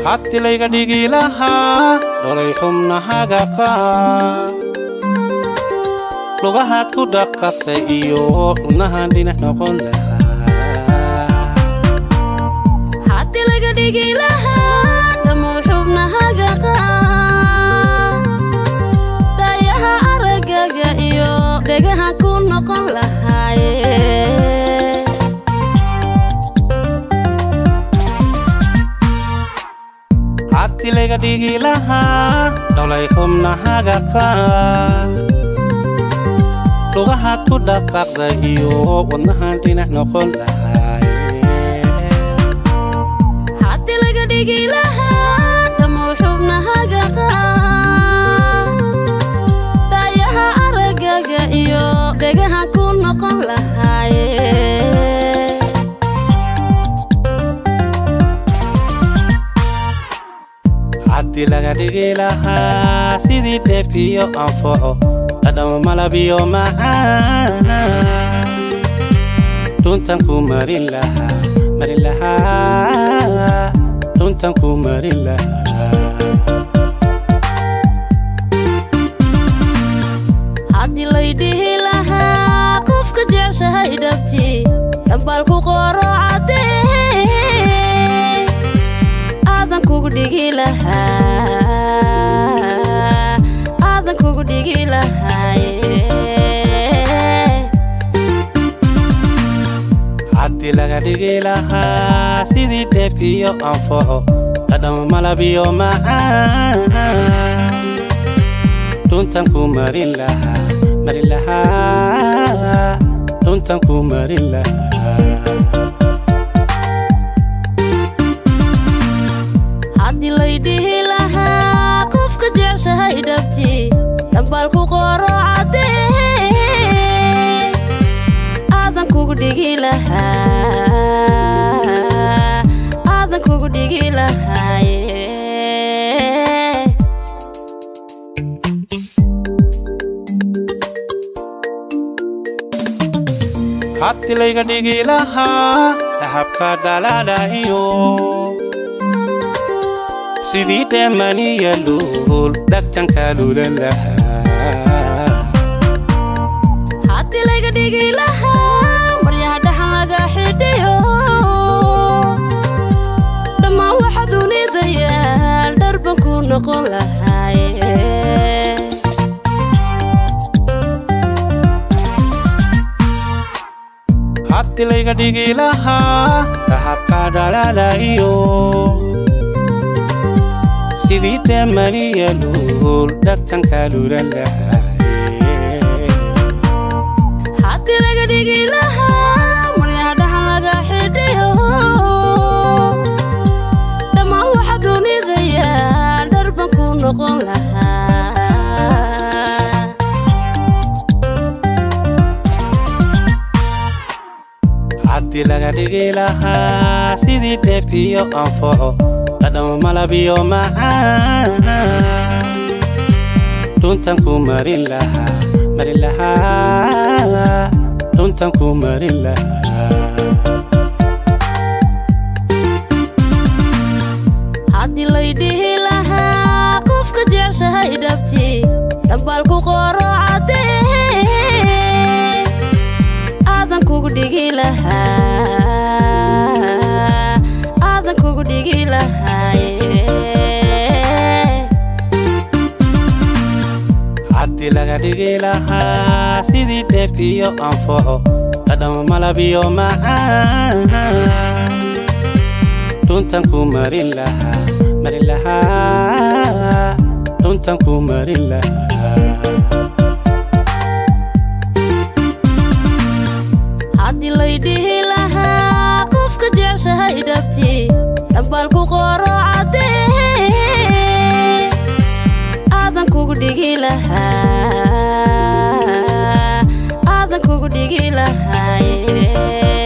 hati layga dhigi lahaa dholay xubnahaga qaar lugahaad ku dhaqaqday iyo xubnahan dhinac noqon lahaa hati laga dhigi lahaa dhammow xubnahaga qaar dayaha aragaga iyo dhegaha ku noqon lahaaye hati layga dhigi lahaa dholay xubnahaga qaar lugahaad ku dhaqaqday iyo wadnahan dhinac noqon lahaa hati laga dhigi lahaa dhammow xubnahaga qaar dayaha aragaga iyo dhegaha ku noqon lahaaye haddii laga dhigi lahaa sidii dheeftiyo anfaco dhadhama malabiyo macaan dhuntan ku marin lahaa marin lahaa dhuntan ku marin lahaa haddii lay dhihi lahaa qofka jeceshahay dhabti dhambaalku qoro caddee aadan kugu dhigi lahaa aadan kugu dhigi lahaaye haddii laga dhigi lahaa sidii dheeftiyo anfaco dhadhama malabiyo macaan dhuntan ku marin lahaa marin lahaa dhuntan ku marin lahaa haddii lay dhihi lahaa qofka jeceshahay dhabti dhambaalku qoro caddee aadan kugu dhigi lahaa aadan kugu dhigi lahaaye haddii layga dhigi lahaa dahabka dhalaalayo sidii dheemaniya luul dhagtanka lulan lahaa haddii laga dhigi lahaa maryaha dhaxan laga xidhiyo dhammaan waxa dunida yaal dharban ku noqon lahaaye haddii layga dhigi lahaa dahabka dhalaalayo sidii dheemaniya luul dhagtanka lulan lahaa haddii laga dhigi lahaa maryaha dhaxan laga xidhiyo dhammaan waxa dunida yaal dharban ku noqon lahaa haddii laga dhigi lahaa sidii dheeftiyo anfaco dhadhama malabiyo macaan dhuntan ku marin lahaa marin lahaa dhuntan ku marin lahaa haddii lay dhihi lahaa qofka jeceshahay dhabti dhambaalku qoro caddee aadan kugu dhigi lahaa aadan kugu dhigi lahaaye haddii laga dhigi lahaa sidii dheeftiyo anfaco dhadhama malabiyo macaan dhuntan ku marin lahaa marin lahaa dhuntan ku marin lahaa haddii lay dhihi lahaa qofka jeceshahay dhabti dhambaalku qoro caddee aadan kugu dhigi lahaa aadan kugu dhigi lahaaye